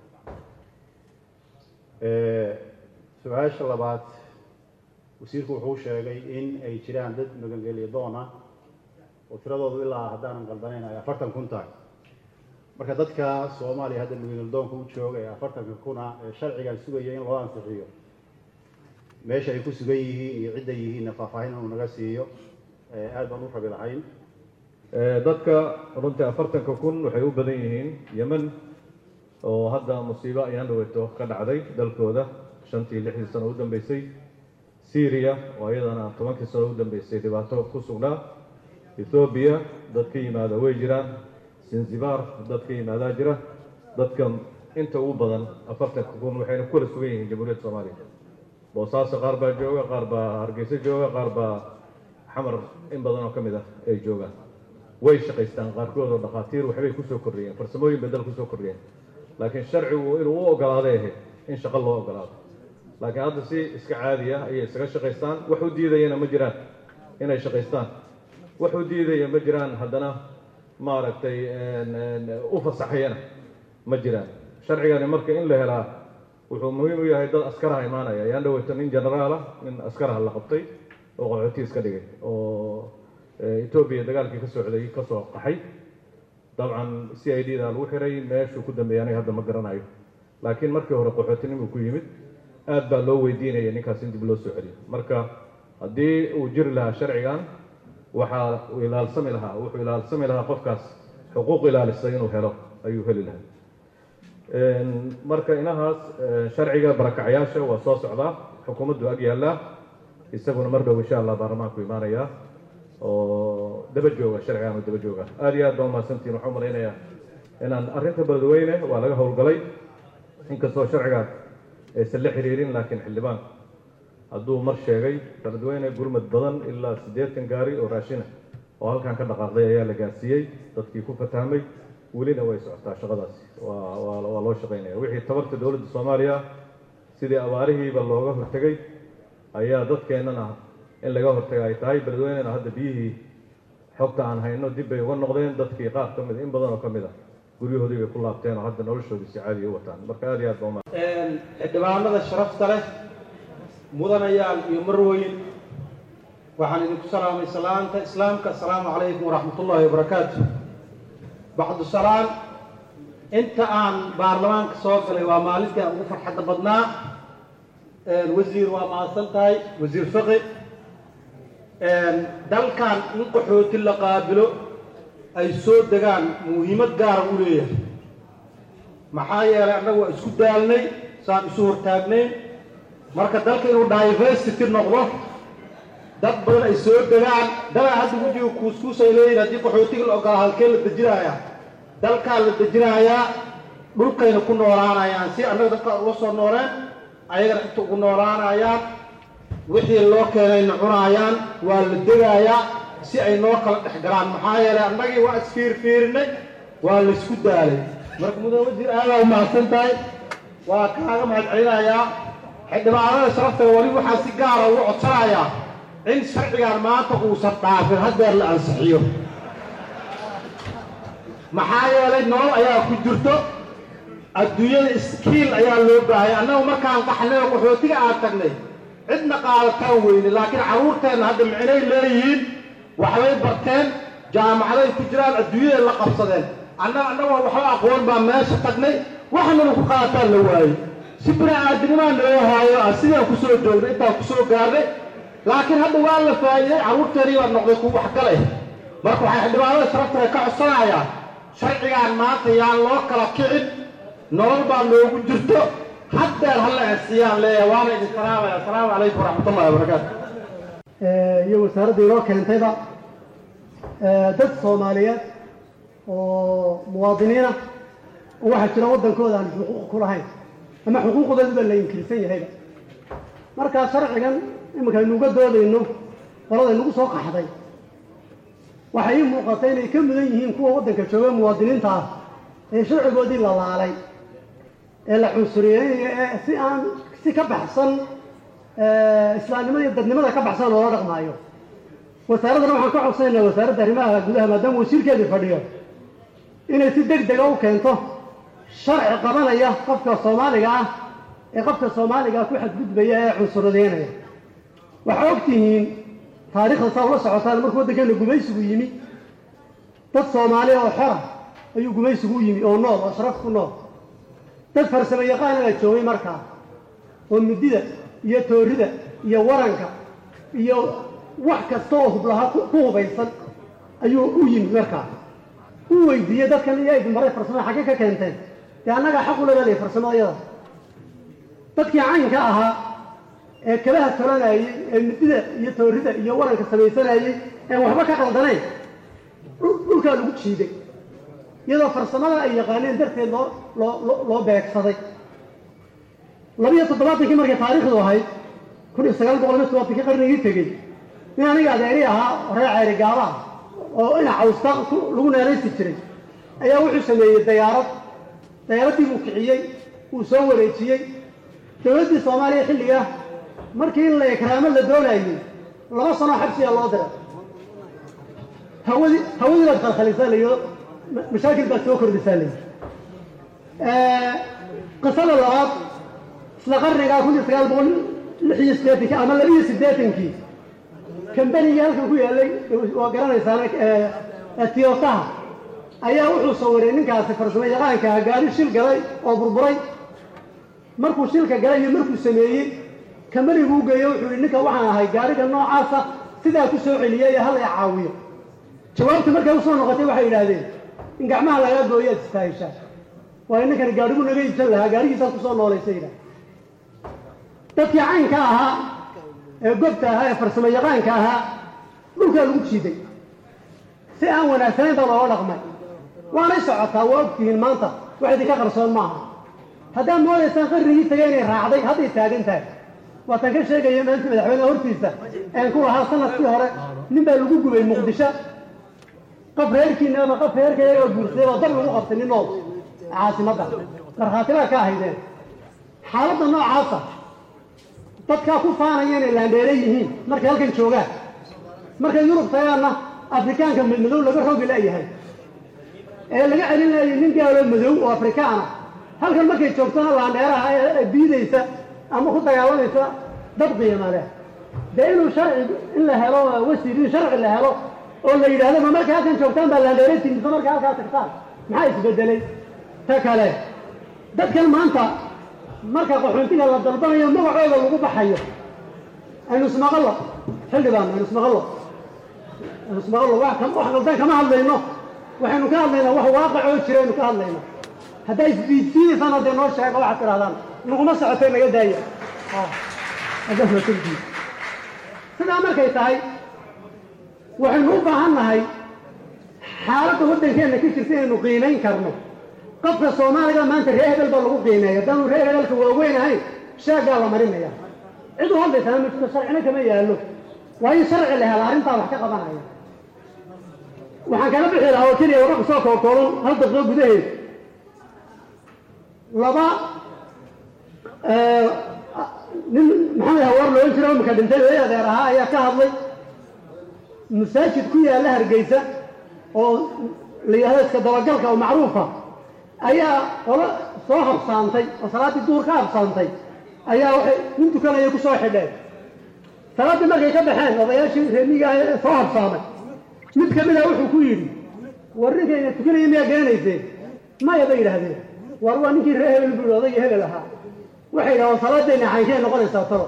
Ee, su-aasha labaad wasiirku wuxuu sheegay in ay jiraan dad magangelyo doon ah oo tiradoodu ilaa haddaanan qaldanayn ay afartan kun tahay marka dadka soomaaliya hadda magangelyo doonka u jooga ee afartanka kuna ee sharcigan sugaya in loo ansixiyo meesha ay ku sugan yihiin iyo cidda yihiinna faahfaahin inuu naga siiyo ee aad baan u rabi lahayn Ee, dadka runtii afartanka kun waxay u badan yihiin yemen oo hadda musiibo ayaan dhaweeto ka dhacday dalkooda shantii lixdii sano u dambeysay syria oo iyadana tobankii sano u dambeysay dhibaato ku sugnaa ethoobiya dad ka yimaada way jiraan zanzibar dad ka yimaadaa jira dadka inta ugu badan afartanka kun waxayna ku kala sugan yihiin jamhuuriyadda soomaaliya boosaaso qaar baa jooga qaar baa hargeysa jooga qaar baa xamar in badan oo ka mid ah ay joogaan way shaqaystaan qaarkood oo dhakhaatiir waxbay kusoo kordhiyeen farsamooyin bay dal kusoo kordhiyeen laakiin sharcigu inuu u ogolaaday ahayd in shaqo loo ogolaado laakiin hadda si iska caadi ah ayay isaga shaqaystaan wax u diidayana ma jiraan inay shaqaystaan wax u diidaya ma jiraan haddana maaragtay u fasaxayana ma jiraan sharcigani marka in la helaa wuxuu muhiim u yahay dad askaraha imaanaya ayaan dhaweyto nin generaal ah nin askaraha la qabtay oo qaxooti iska dhigay oo etoobiya dagaalkii ka socday ka soo qaxay dabcan c i d da lagu xiray meeshuu ku dambeeyay aniga hadda ma garanayo laakiin markii hore qaxootinimuu ku yimid aad baa loo weydiinaya ninkaas in dib loo soo celiyo marka haddii uu jiri lahaa sharcigan waxaa uu ilaalsami lahaa wuxuu ilaalsami lahaa qofkaas xuquuq ilaalisa inuu helo ayuu heli lahaa marka inahaas sharciga barakacyaasha waa soo socdaa xukuumaddu ag yaallaa isaguna mar dhow insha allah baarlamaanku imaanayaa oo daba jooga sharcigan oo daba jooga aad iyo aad baa umahadsantiin waxaan malaynayaa inaan arrinta beledweyne waa laga howlgalay inkastoo sharcigaas aysan la xiriirin laakiin xildhibaan hadduu mar sheegay beledweyne gurmad badan ilaa siddeetan gaari oo raashina oo halkan ka dhaqaaqday ayaa la gaarsiiyey dadkii ku fatahmay welina way socotaa shaqadaasi waa waa waa loo shaqaynaya wixii tabarta dowladda soomaaliya sidii abaarihiiba looga hortegay ayaa dadkeennana in laga hortaga ay tahay beledweynena hadda biyihii xogta aan hayno dib bay uga noqdeen dadkii qaar ka mid in badan oo ka mid ah guryahoodii bay ku laabteen oo hadda noloshoodii si caadiya u wataan marka aad iyo aad baa umahad xildhibaanada sharafta leh mudanayaal iyo marweyn waxaan idinku salaamay salaanta islaamka asalaamu calaykum waraxmatullaahi wabarakaatu bacdu salaan inta aan baarlamaanka soo galay waa maalintii aan ugu farxadda badnaa wasiir waa mahadsan tahay wasiir fiqi dalkan in qaxooti la qaabilo ay soo degaan muhiimad gaara u leeyahay maxaa yeelay annagu waa isku daalnay saan isu hortaagnayn marka dalka inuu diversity noqdo dad badan ay soo degaan dalaa hadda wejiga kuuskuus ay leeyihin haddii qaxootiga la ogolaa halkee la dejinayaa dalkaa la dejinayaa dhulkayna ku noolaanayaan si annaga dadka uga soo nooleen ayagana inta ugu noolaanayaan wixii loo keenayna cunaayaan waa la degayaa si ay noo kala dhex galaan maxaa yeelay annagii waa isfiirfiirinay waa laysku daalay marka mudane wasiir aadaa umahadsan tahay waa kaaga mahad celinayaa xildhibaanada sharaftaga wali waxaa si gaara ugu codsanayaa in sharcigan maanta uusan dhaafin haddeer la ansixiyo maxaa yeelay nolol ayaa ku jirto adduunyada iskiil ayaa loo baahaya annagu markaan qaxnay oo qaxootiga aan tagnay cidna qaadataan weyne laakiin carruurteenna hadda micnay leeyihiin waxbay barteen jaamacaday ku jiraan adduunyaday la qabsadeen annaga annagoo waxba aqoon baa meesha tagnay waxnaba ku qaadataan la waayey si bini aadinimaa naloo haayo ah sidaan ku soo joognay intaan ku soo gaarnay laakiin hadda waa la faa'iiday carruurteennii baa noqday kuwa waxgalay marka waxay xildhibaanada sharafta ka codsanayaa sharcigaan maanta yaan loo kala kicin nolol baa noogu jirto haddeer halla ansiyaan leeyahay waana idin salaamaya asalaamu calaykum waraxmatullahi wabarakaatu iyo wasaaradda inoo keentayba dad soomaaliyeed oo muwaadiniina oo waxaa jira waddankooda aan xuquuq ku lahayn ama xuquuqdooda baa la inkirsan yahayba markaa sharcigan iminka aynu uga doodayno qolada inagu soo qaxday waxay ii muuqatay inay ka mudan yihiin kuwa waddanka jooga muwaadiniinta ah ee sharcigoodii la laalay ee la cunsuriyeynaya ee si aan si ka baxsan islaamnimada iyo dadnimada ka baxsan loola dhaqmaayo wasaaraddana waxaan ka codsanaynaa wasaaradda arrimaha gudaha maadaama wasiirkeedii fadhiyo inay si deg dega u keento sharci qabanaya qofka soomaaliga ah ee qofka soomaaliga ku xadgudbaya ee cunsuradeynaya waxaa og tihiin taariikhda saa ula socotaan markuu waddankeena gumaysigu yimi dad soomaaliya oo xora ayuu gumaysigu u yimi oo nool oo sharaf ku nool dad farsamo yaqaanagaa joogay markaa oo midida iyo toorida iyo waranka iyo wax kasta oo hublaha ku hubaysan ayuu u yimi markaa u weydiiyey dadkan iyo idin maray farsamada xagge ka keenteen dee annagaa xaq ula leedahay farsamada iyada dadkii caynka ahaa ee kalaha tolanayey ee midida iyo toorida iyo waranka samaysanayey een waxba ka qaldanayn dhulkaa lagu jiiday iyadoo farsamada ay yaqaaneen darteed loo loo loo- loo beegsaday labiyo toddobaatankii markay taariikhdu ahayd kun iyo sagaal boqol iyo toddobaatankii qarnigii tegey nin aniga adeeri ahaa reer ceyri gaaba ah oo ina cawsta ku- lagu neeraysi jiray ayaa wuxuu sameeyey dayaarad dayaaraddii buu kiciyey wuu soo wareejiyey dowladdii soomaaliya xilligaa markii in la ikraamo la doonayay laba sano xabsiyaa loo diray hawadii hawadii baad khalkhalisaa layo mashaakil baad soo kordhisaa layi qisada labaad isla qarnigaa kun iyo sagaal boqol lix iyo siddeetankii ama laba iyo siddeetankii kambanigii halkan ku yaallay waa garanaysaan tiyotaha ayaa wuxuu sawiray ninkaasi farsamo yaqaanka ah gaari shil galay oo burburay markuu shilka galay iyo markuu sameeyey kambaniguu u geeyo wuxuu yihi ninka waxaan ahay gaariga noocaasa sidaa ku soo celiyay ee hala i caawiyo jawaabta markay usoo noqotay waxay yidhaahdeen in gacmaha lagaa gooyo aad istaahishaa waayo ninkani gaadhigu naga iibsan lahaa gaadhigiisaad kusoo noolaysa yidhaah dadkii caynka ahaa ee gobta ahaa ee farsamo yaqaanka ahaa dhulkaa lagu jiiday si aan wanaagsanayn baa looga dhaqmay waanay socotaa waa ogtihiin maanta wax idinka qarsoon maaha haddaad moodaysaan qarnigii tagay inay raacday hadday taagan tahay waatan ka sheegaya maanta madaxweyneha hortiisa een ku lahaa sanadkii hore nin baa lagu gubay muqdisho qof reerkiina ama qof reerka iyaga guursaday oo dab lagu qabtay nin nool caasimadda markhaati baa ka ahaydeen xaaladda noocaasa dadkaa ku faanaya inay laandheere yihiin markay halkan joogaan markay yurub tagaanna afrikaanka madmadow laga rogi la'yahay ee laga celin laayay nin gaaloo madow oo afrikaana halkan markay joogtona laandheeraha ee biidaysa ama ku dagaalamaysa dad qiima leh dee inuu sharci in la helo wasiir in sharci la helo oo la yidhahdo ma markay halkan joogtaan baa laandheere timisa markay halkaa tagtaan maxaa isbedelay ta kale dadkan maanta marka qaxoontiga la dalbanayo magacooda lagu baxayo aynu ismaqallo xildhibaan aynu ismaqallo aynu ismaqallo wax kam- wax qaldan kama hadlayno waxaynu ka hadlaynaa wax waaqicoo jira aynu ka hadlayno haddaa isdiidsiidaysaan haddee noo sheega waxaad tidhahdaan naguma socotay naga daaya Ah, haddaad waa tagdiid. sidaa markay tahay waxaynu u baahan nahay xaaladda waddankeenna ka jirta inaynu qiimayn karno qofka soomaaliga maanta reer hebel baa lagu qiimeeya haddaanu reer hebelka waaweyn ahayn sheegaa la marinaya cid u hadlaysaa ma jirto sharcina kama yaallo waa in sharci la hela arrintaa wax ka qabanaya waxaan kala bixi lahaa oo keliya wararka soo kookooban hal daqiiqo gudaheed laba nin maxamed hawaar loohan jira imika dhintay ee adeer ahaa ayaa ka hadlay masaajid ku yaalla hargeysa oo la yidhahdo iska dabagalka oo macruufa ayaa qolo soo habsaantay oo salaaddii duhur ka habsaantay ayaa waxay nin tukanaya ku soo xidheen salaaddii markay ka baxeen odayaashii reemiga ah ee soo habsaamay mid ka mida wuxuu ku yidhi war ninkayna tukanaya miyaa garanayseen maya bay yidhaahdeen war waa ninkii reer hebel buu yidhi odayga hebel ahaa waxay yidhahdeen salaadayna caynkee noqonaysaa talo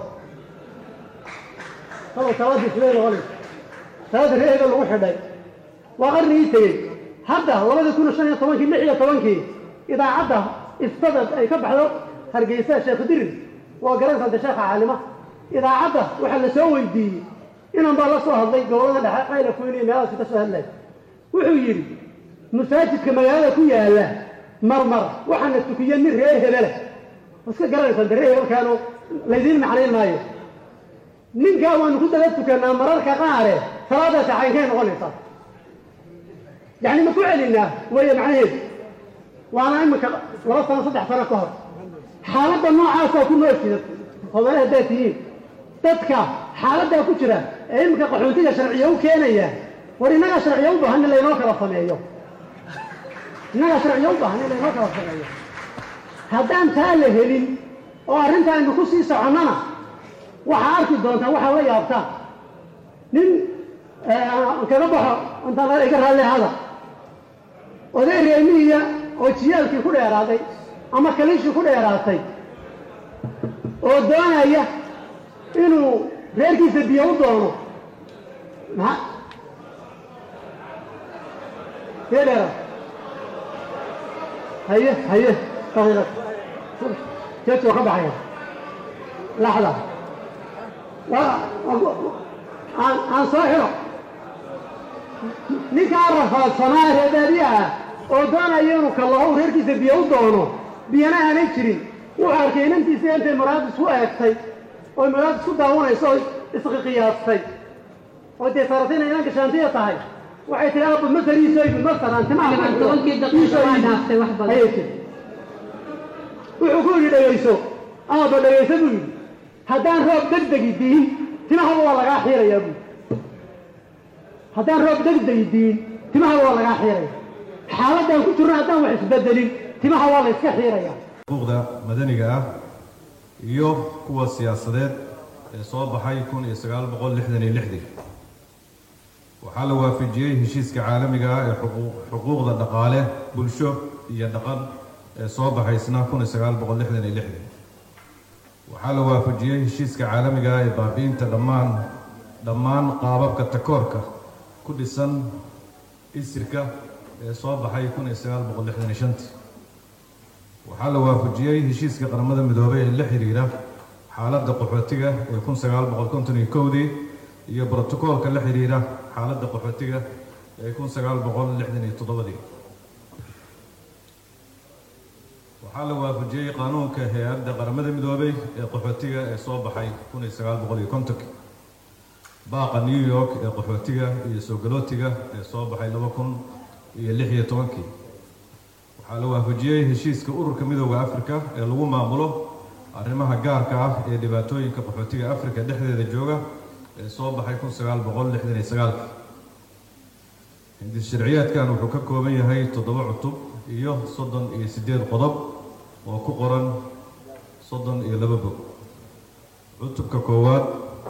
talo salaaddii sidee noqonaysa salaadda reer hebel lagu xidhay waa qarnigii tegey hadda labadii kun iyo shan iyo tobankii lix iyo tobankii idaacadda istada ay ka baxdo hargeysa sheekh dirir waa garansanta sheekha caalima idaacadda waxaa la soo weydiiyey inan baa la soo hadlay gobolada dhexe qayla kuyn iyo meelahaasi ka soo hadlay wuxuu yidhi masaajidka magaalada ku yaalla marmar waxaana tukiye nin reer hebele iska garanaysaa de reer hebelkaanu laydiin macnayn maayo ninkaa waanu ku daba tukanaa mararka qaare salaadaasi caynkay noqonaysaa yacni ma ku celinaa weeye macnaheedu waana imika laba sano saddex sano ka hor xaaladda noocaasaa ku noolsida hobale haddaad tihiin dadka xaaladdaa ku jira ee imika qaxoontiga sharciya u keenaya war innagaa sharciya u baahan in laynoo kala sameeyo innagaa sharciya u baahan in laynoo kala sameeyo haddaan taa la helin oo arrinta aynu ku sii soconnana waxaa arki doontaa waxaa la yaabtaa nin kaga baxo intaan iga raalli hada oday reemihiya oo jiyaalkii ku dheeraaday ama kaliishii ku dheeraatay oo doonaya inuu reerkiisa biyo u doono maa biyo dheera haye haye daqiiqad jeeji oo ka baxaya laxda waa aan aan soo xiro ninkaa rafaadsanaa reebaadiya ah oo doonaya inuu kallaho uu reerkiisa biyo u doono biyana aanay jirin wuxuu arkay inantiisa intay maraad isku eegtay oo maraad isku daawanayso oo isqiqiyaastay oo dee saaratay inay inanka shaantiya tahay waxay tihi aabba ma fariiso ibi ma saraan timaha Waxaan tobankii daqiiqo waa dhaaftay wax badan. Ayay tiri. wuxuu ku yidhi dhegayso aabba dhegayso buu yidhi haddaan roob degdegi diin timahaba waa lagaa xiirayaa buu haddaan roob degdegi diin timahaba waa lagaa xiiraya xaaladaan ku jirno haddaan wax isbedelin timaha waa la iska xiirayaa xuquuqda madaniga ah iyo kuwa siyaasadeed ee soo baxay kun iyo sagaal boqol lixdan iyo lixdii waxaa la waafajiyey heshiiska caalamiga ah ee xuquuq- xuquuqda dhaqaale bulsho iyo dhaqan ee soo baxaysna kun iyo sagaal boqol lixdan iyo lixdii waxaa la waafajiyey heshiiska caalamiga ah ee baabi'inta dhammaan dhammaan qaababka takoorka ku dhisan isirka ee soo baxay kun iyo sagaal boqol lixdan iyo shantii waxaa la waafajiyey heshiiska qaramada midoobay ee la xiriira xaaladda qaxootiga ee kun sagaal boqol konton iyo kowdii iyo brotokoolka la xiriira xaaladda qaxootiga ee kun sagaal boqol lixdan iyo toddobadii waxaa la waafajiyey qaanuunka hay-adda qaramada midoobay ee qaxootiga ee soo baxay kun iyo sagaal boqol iyo kontonkii baaqa new york ee qaxootiga iyo soo galootiga ee soo baxay laba kun iyo lix iyo tobankii waxaa la waafajiyey heshiiska ururka midooda afrika ee lagu maamulo arrimaha gaarka ah ee dhibaatooyinka qaxootiga afrika dhexdeeda jooga ee soo baxay kun sagaal boqol lixdan iyo sagaalki hindis sharciyaadkan wuxuu ka kooban yahay toddoba cutub iyo soddon iyo siddeed qodob oo ku qoran soddon iyo laba bog cutubka koowaad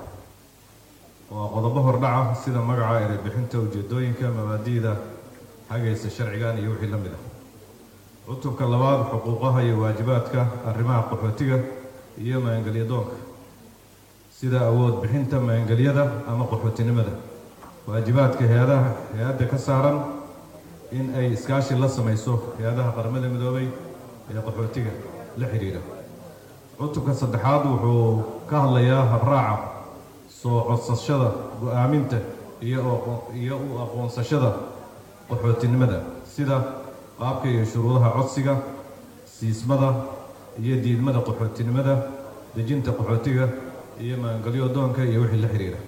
waa qodobo hordhaca sida magaca erebixinta ujeedooyinka mabaadi'da hagaysa sharcigan iyo wixii la mid ah cutubka labaad xuquuqaha iyo waajibaadka arrimaha qaxootiga iyo maangelyadoonka sida awood bixinta maangelyada ama qaxootinimada waajibaadka hay-adaha hay-adda ka saaran in ay iskaashi la samayso hay-adaha qaramada midoobay ee qaxootiga la xidhiidha cutubka saddexaad wuxuu ka hadlayaa habraaca soo codsashada go-aaminta iyo oo- iyo u aqoonsashada qaxootinimada sida qaabka iyo shuruudaha codsiga siismada iyo diidmada qaxootinimada dejinta qaxootiga iyo maangelyo doonka iyo wixii la xidhiidha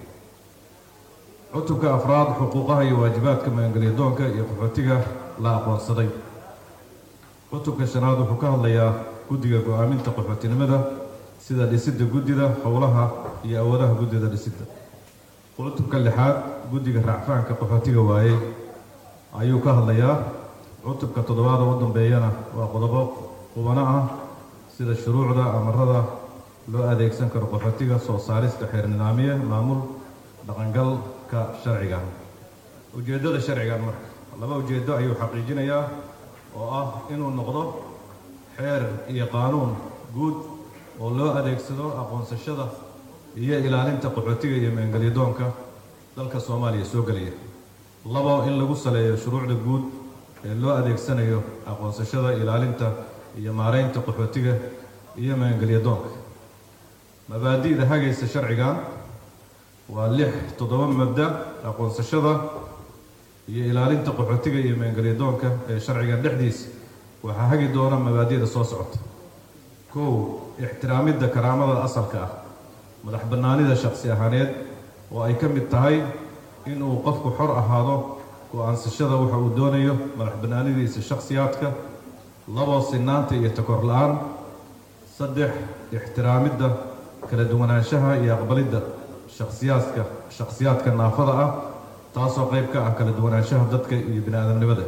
cutubka afraad xuquuqaha iyo waajibaadka maangelyo doonka iyo qaxootiga la aqoonsaday cutubka shanaad wuxuu ka hadlayaa guddiga go-aaminta qaxootinimada sida dhisidda guddida howlaha iyo awoodaha guddida dhisidda cutubka lixaad guddiga raacfaanka qaxootiga waayey ayuu ka hadlayaa cutubka toddobaad oo u dambeeyana waa qodobo qubano ah sida shuruucda amarada loo adeegsan karo qaxootiga soo saarista xeer nidaamiye maamul dhaqangalka sharciga ujeeddada sharcigan marka laba ujeeddo ayuu xaqiijinayaa oo ah inuu noqdo xeer iyo qaanuun guud oo loo adeegsado aqoonsashada iyo ilaalinta qaxootiga iyo maangelyadoonka dalka soomaaliya soo gelaya labo in lagu saleeyo shuruucda guud ee loo adeegsanayo aqoonsashada ilaalinta iyo maaraynta qaxootiga iyo maangelyadoonka mabaadi'da hagaysa sharcigan waa lix toddoba mabda aqoonsashada iyo ilaalinta qaxootiga iyo maangelyadoonka ee sharcigan dhexdiisa waxaa hagi doona mabaadi'da soo socota kow ixtiraamidda karaamada asalka ah madax bannaanida shakhsi ahaaneed oo ay ka mid tahay inuu qofku xor ahaado go-aansashada waxa uu doonayo madax bannaanidiisa shakhsiyaadka labo sinaanta iyo takor la-aan saddex ixtiraamidda kala duwanaanshaha iyo aqbalidda shakhsiyaadka shakhsiyaadka naafada ah taasoo qayb ka ah kala duwanaanshaha dadka iyo bini aadamnimada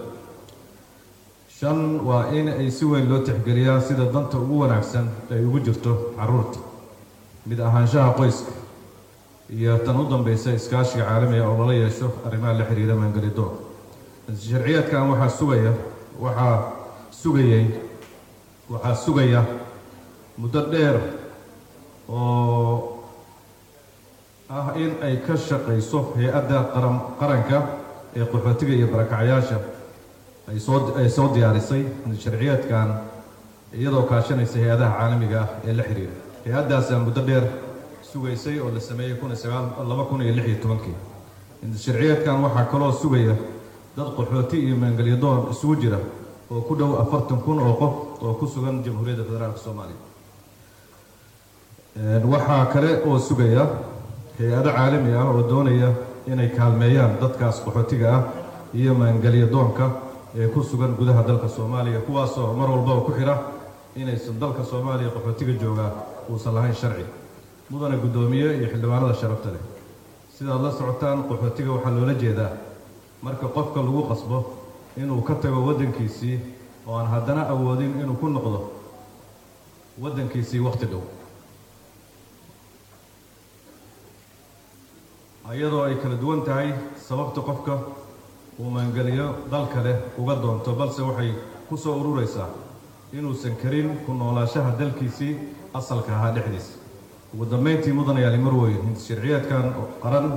shan waa in ay si weyn loo tixgeliyaa sida danta ugu wanaagsan ay ugu jirto carruurta mid ahaanshaha qoyska iyo tan u dambaysa iskaashiga caalamiga oo lala yeesho arrimaha la xiriira maangelidoonka sharciyaadkan waxaa sugaya waxaa sugayay waxaa sugaya muddo dheer oo ah in ay ka shaqayso hay-adda qaran qaranka ee qaxootiga iyo barakacayaasha ay soo ay soo diyaarisay sharciyaadkan iyadoo kaashanaysa hay-adaha caalamiga ah ee la xiriira hay-addaasaa muddo dheer sugaysay oo la sameeyey kun iyo sagaal laba kun iyo lix iyo tobankii sharciyaadkan waxaa kaloo sugaya dad qaxooti iyo maangelyadoon isugu jira oo ku dhow afartan kun oo qof oo ku sugan jamhuuriyadda federaalka soomaaliya waxaa kale oo sugaya hay-ado caalami ah oo doonaya inay kaalmeeyaan dadkaas qaxootiga ah iyo maangelyadoonka ee ku sugan gudaha dalka soomaaliya kuwaasoo mar walbaba ku xidha inaysan dalka soomaaliya qaxootiga joogaa uusan lahayn sharci mudana guddoomiye iyo xildhibaanada sharafta leh sidaad la socotaan qaxootiga waxaa loola jeedaa marka qofka lagu qasbo inuu ka tago waddankiisii oo aan haddana awoodin inuu ku noqdo waddankiisii wakhti dhow iyadoo ay kala duwan tahay sababta qofka uu maangeliyo dal kale uga doonto balse waxay ku soo ururaysaa inuusan karin ku noolaashaha dalkiisii asalka ahaa dhexdiisa ugu dambayntii mudan ayaali marweyn sharciyeedkan qaran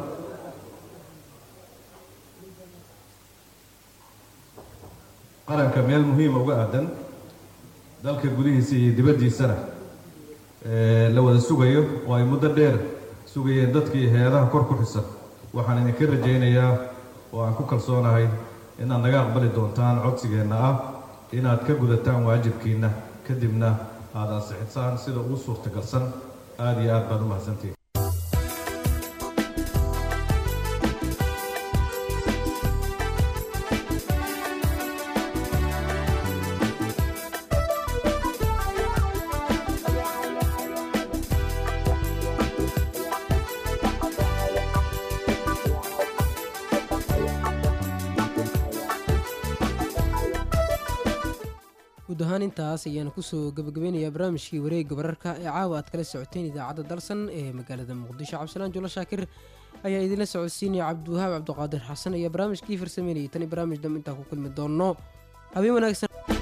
qaranka meel muhiima uga aadan dalka gudihiisa iyo dibaddiisana la wada sugayo oo ay muddo dheer sugayeen dadkii hay-adaha kor ku xisan waxaan idinka rajaynayaa oo aan ku kalsoonahay inaad naga aqbali doontaan codsigeenna ah inaad ka gudataan waajibkiinna kadibna aad ansixisaan sida ugu suurtagalsan aada iyo aad baad u mahadsantihin guud ahaan intaas ayaanu kusoo gabagabeynayaa barnaamijkii wareegga wararka ee caawa aad kala socoteen idaacadda dalsan ee magaalada muqdisho cabdisalaan julo shaakir ayaa idinla socodsiinaya cabdiwahaab cabdiqaadir xasan ayaa barnaamijkii farsameynayay tani barnaamij dambe intaa ku kulmi doono habeen wanaagsan